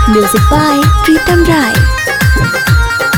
Music by Pritam Rai.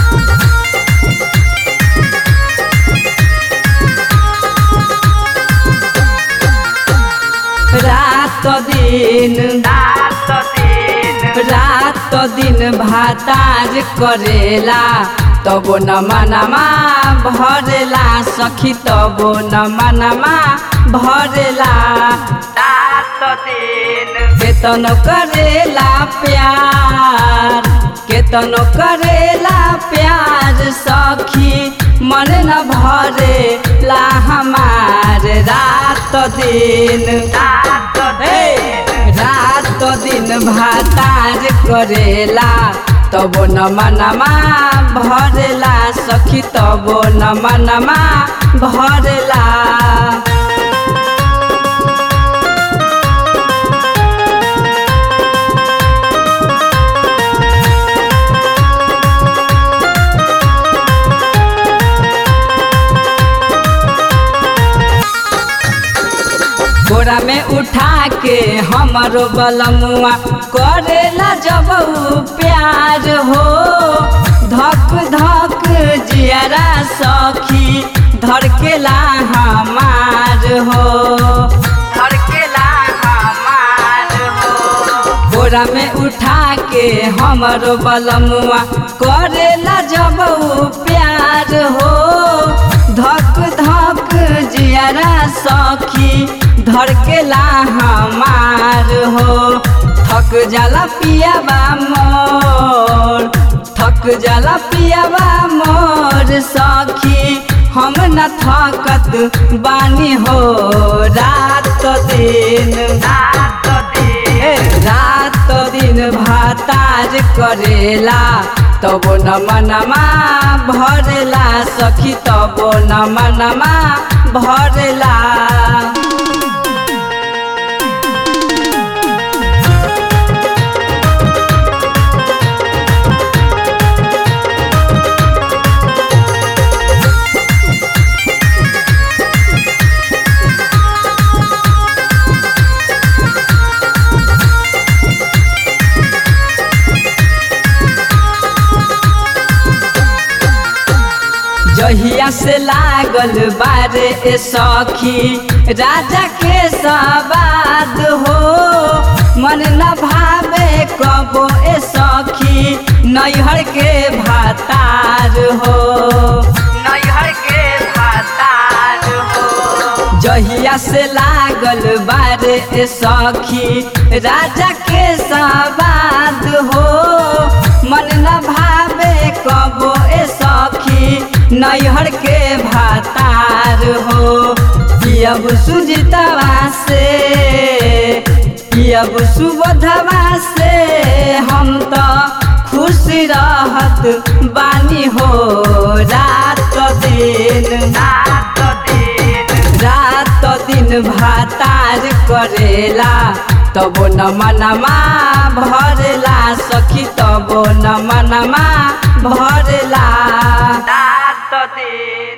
रात दिन रात दिन रात दिन भाताज करेला तबो न मनमा भरेला सखी तबो न मनमा भरेला रात दिन केतन करेला प्यार केतन करेला प्यार सखी मन न भरे ला हमार रात दिन रात दिन रात दिन भातार करेला तबो न मनमा भरेला सखी तबो न मनमा भरेला बोरा में उठा के हमारो बलमुआ करेला जब उ प्यार हो धक धक जियरा सखी धड़केला हमार हो धड़केला हमार हो बोरा में उठा के हमारो बलमुआ करेला जब उ प्यार हो धक धक जियरा सखी धड़केला हमार हो थक जाला पियाबा मोर थक जाला पियाबा मोर सखी हम न थकत बानी हो रात दिन रात दिन रात दिन भातार करेला तबो न मनमा भरेला सखी तबो न मनमा भरेला जहिया से लागल बारे ए सखी राजा के सवाद हो मन न भावे कबो ए सखी नैहर के भातार हो नैहर के भातार हो जहिया से लागल बारे ए सखी राजा के सवाद हो मन न भावे कबो ए सखी नैहर के भातार हो पियब सुजितवा से पियब सुबोधवा से हम तो खुश रहत बानी हो रात दिन रात दिन रात दिन भातार करेला तबो न मनमा भरेला सखी तबो न मनमा भरेला रात दिन